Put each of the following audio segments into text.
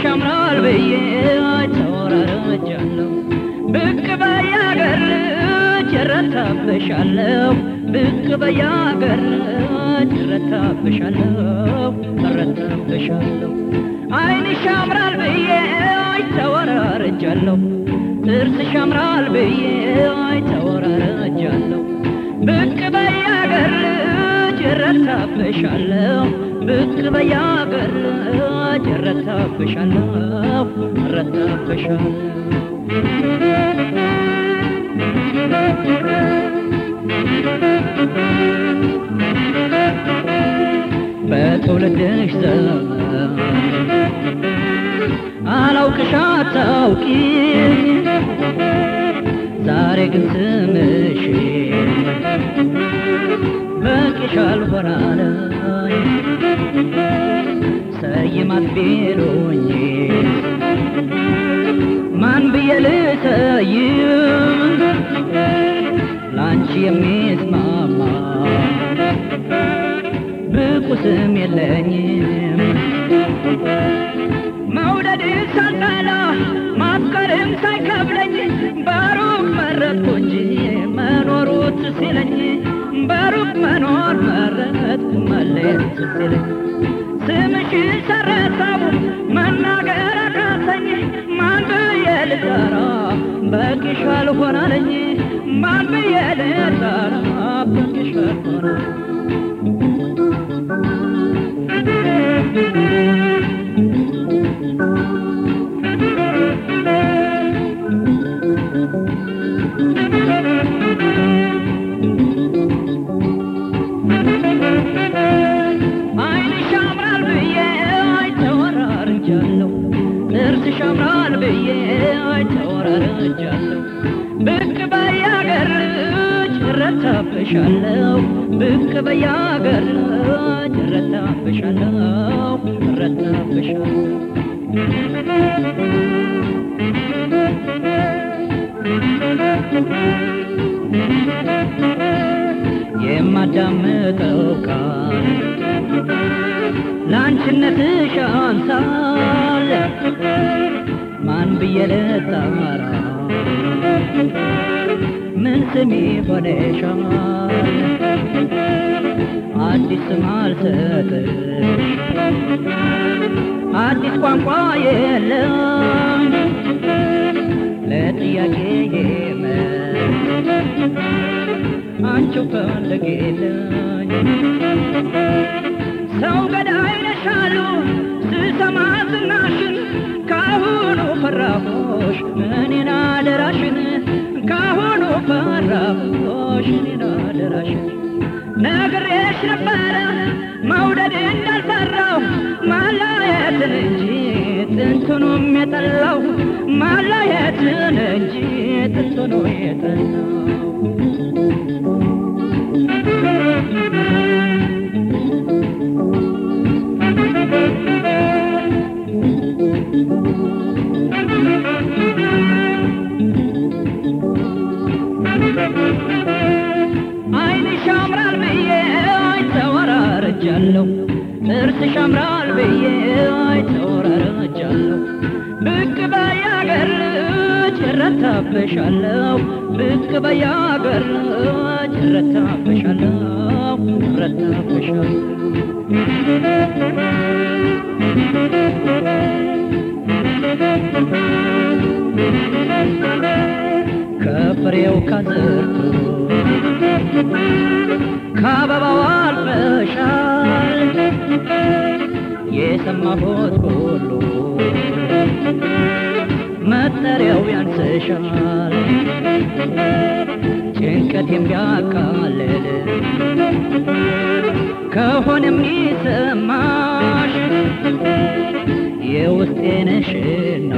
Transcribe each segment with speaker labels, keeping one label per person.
Speaker 1: ጥርስሽ ያምራል ብዬ ተወራረጃለሁ ብቅ በያገር ልጅ እረታብሻለሁ ብቅ በያገር ልጅ እረታብሻለሁ እረታብሻለሁ ዓይንሽ ያምራል ብዬ ተወራረጃለሁ ጥርስሽ ያምራል ብዬ ተወራረጃለሁ ብቅ በያገር ልጅ እረታብሻለሁ ብቅ በያገር ልጅ እረታብሻለሁ እረታብሻለሁ በትውልድሽ ዘመን አላውቅሽ አታውቂኝ ዛሬ ግን ስምሽ በቂሽ አልሆናለኝ ሰይማት ቢሉኝ ማን ብዬ ልሰይም ላንቺ የሚስማማ ብቁ ስም የለኝም መውደድ ሳልጠላ ማፍቀርም ሳይከብለኝ በሩቅ መረጥኩ እንጂ መኖሩ ትዝ ሲለኝ በሩቅ መኖር መረጥኩ መለየት ትዝ ሲለኝ ስምሽን ሰረሳው መናገር አቃተኝ ማን ብዬ ልጠራ በቂሽ አልሆናለኝ ማን ብዬ ልጠራ በቂሽ አልሆናለኝ ዓይንሽ ያምራል ብዬ ተወራርጃለሁ ጥርስሽ ያምራል ብዬ ተወራርጃለሁ ብቅ በያገር ልጅ እረታብሻለሁ ብቅ በያገር ልጅ እረታብሻለሁ እረታብሻለሁ የማዳምጠው ቃል ለአንቺነትሽ አንሳል ማን ብዬ ልጣራ ምን ስሚ ሆነሻል አዲስ ስም አልሰጥሽ አዲስ ቋንቋ የለም ለጥያቄ መልስ አንቺው ፈልጌለኝ ሰው ገዳይ ነሻሉ ስሰማ ዝናሽን ካሁኑ ፈራሁሽ እኔን አደራሽን ካሁኑ ፈራሁሽ እኔን አደራሽን ነግሬሽ ነበረ መውደድ እንዳልፈራሁ ማላየትን እንጂ ጥንቱንም የጠላው ማላየትን እንጂ ጥንቱኑ የጠላው ዓይንሽ ያምራል ብዬ ተወራርጃለሁ ጥርስሽ ያምራል ብዬ ተወራርጃለሁ ብቅ በያገር ልጅ እረታብሻለሁ ብቅ በያገር ልጅ እረታብሻለሁ እረታብሻለሁ ከፍሬው ከዝርቱ ከአበባው አልፈሻል የሰማሁት ሁሉ መጠሪያው ያንስሻል ጭንቀቴም ቢያቃልል ከሆነ የሚሰማሽ የውስጤ ነሽና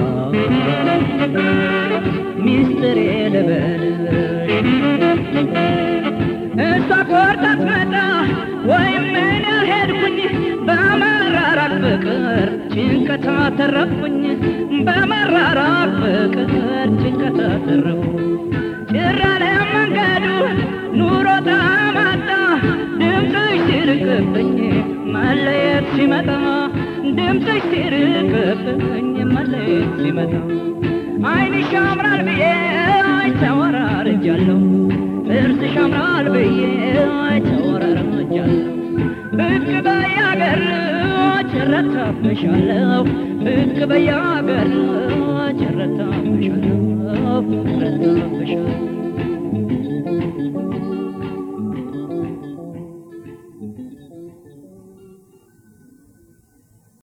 Speaker 1: ሚስጥሬ ልበልሽ እሷ ቆርጣ ትመጣ ወይም እኔ ሄድኩኝ በመራራቅ ፍቅር ጭንቀት አተረፍኩኝ በመራራቅ ፍቅር ጭንቀት አተረፍኩኝ ጭራለ መንገዱ ኑሮ ጣማጣ ድምፅሽ ሲርቅብኝ መለየት ሲመጣ ድምፅሽ ሲርቅብኝ መለየት ሲመጣ ዓይንሽ ያምራል ብዬ ተወራርጃለሁ ጥርስሽ ያምራል ብዬ ተወራርጃለሁ ብቅ በያገር ጭረታብሻለሁ ብቅ በያገር ጭረታብሻለሁ ጭረታብሻለሁ